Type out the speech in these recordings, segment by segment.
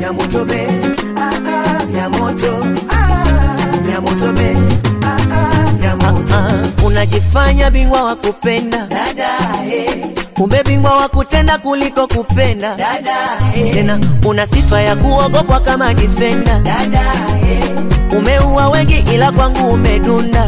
ya moto be ya moto ya moto be ya moto unajifanya bingwa wa kupenda dada eh kumbe bingwa wa kutenda kuliko kupenda dada eh tena una sifa ya kuogopwa kama difenda dada eh umeua wengi ila kwangu umedunda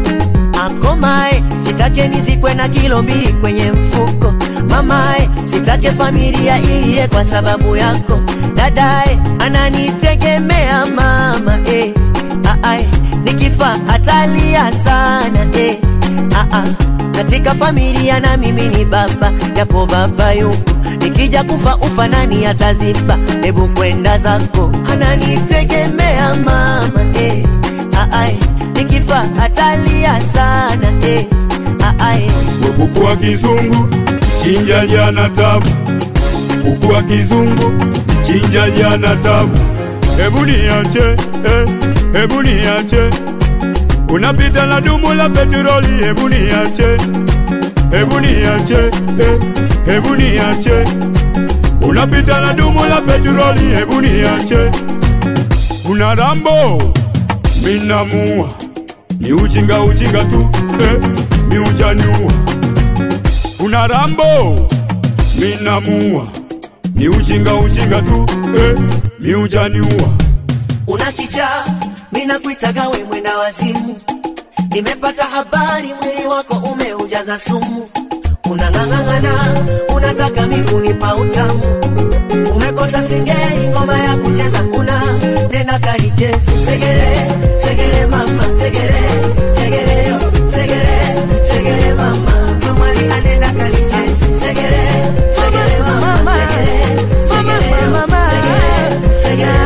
akomae sitake nizikwe na kilo mbili kwenye mfuko mamae sitake familia iliye kwa sababu yako dadae ananitegemea mama eh. Aae, nikifa atalia sana eh. Aa, katika familia na mimi ni baba japo baba yuko nikija kufa ufa nani ataziba hebu kwenda zako ananitegemea mama eh. Aae, nikifa atalia sana eh. Aae, kuku wa kizungu chinja jana tabu, kuku wa kizungu chinja jana tabu. Hebu niache eh, hebu niache, unapita na dumu la petroli. Hebu niache, hebu niache eh, hebu niache, unapita na dumu la petroli. Hebu niache, una rambo minamua, ni ujinga ujinga tu eh, mi ujaniua una rambo minamua ni ujinga ujinga tu eh, mi ujaniua una kichaa mina kuitaga we mwenda wazimu nimepata habari mwili wako umeujaza sumu unang'ang'ang'ana unataka mikunipa utamu umekosa singeli ngoma ya kucheza una nena kalichezi segere segere mama segere segere yo segere segere mama kamali anena kalichezi segere segere mama segere segere yo segere segere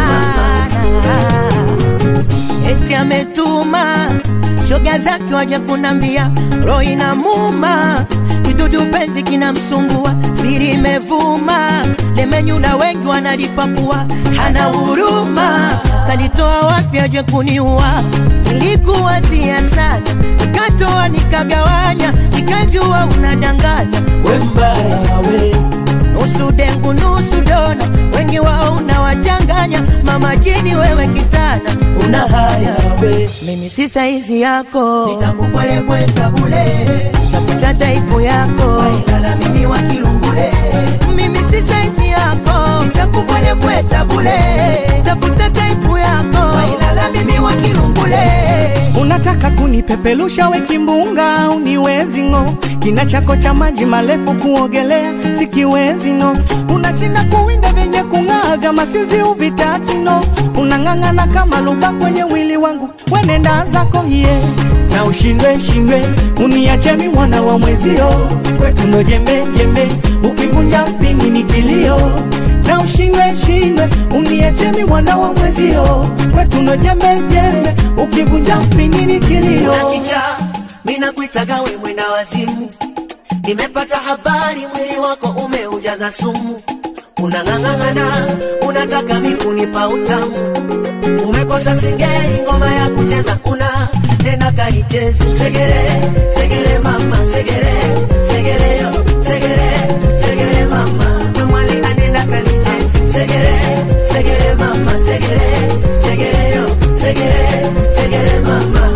mama eti ametuma shoga zake waje kunambia roho inamuma kidudu penzi kinamsumbua siri imevuma lemenyula wengi wanalipakua hana huruma kalitoa wapi aje kuniua nilikuwazia sana nikatoa nikagawanya nikajua unadanganya we mbaya we nusu dengu nusu dona, wengi wao unawachanganya. Mama jini wewe kitana, una haya we, mimi si saizi yako, nitakupwelepweta bule, tafuta taipu yako, wailala mimi wa kilungule, mimi si saizi yako, nitakupwelepweta bule, tafuta taipu yako, wailala mimi wa kilungule. Unataka kunipepelusha we kimbunga, uniwezi ng'o. Kina chako cha maji marefu kuogelea sikiwezi no. Unashinda kuwinda vyenye kung'aa vya masizi uvitaki no. Unang'ang'ana kama luba kwenye wili wangu, wenenda zako hiye na ushindwe shindwe, uniache mi mwana wa mwezio, kwetu ndo jembe jembe, ukivunja mpini ni kilio na ushindwe shindwe, uniache mi mwana wa mwezio, kwetu ndo jembe jembe, ukivunja mpini ni kilio una kichaa mina kuitaga we mwenda wazimu nimepata habari mwili wako umeujaza sumu unang'ang'ang'ana unataka mikunipa utamu umekosa singeli ngoma ya kucheza una nena kaichezi segere segere mama segere segere yo segere segere mama kamwali anena kalichezi segere segere mama segere segere yo segere segere mama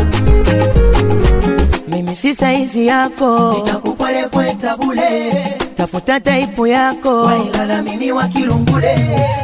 mimi si saizi yako, nitakupwelepweta bule, tafuta taipu yako, wailala mimi wa kilungule,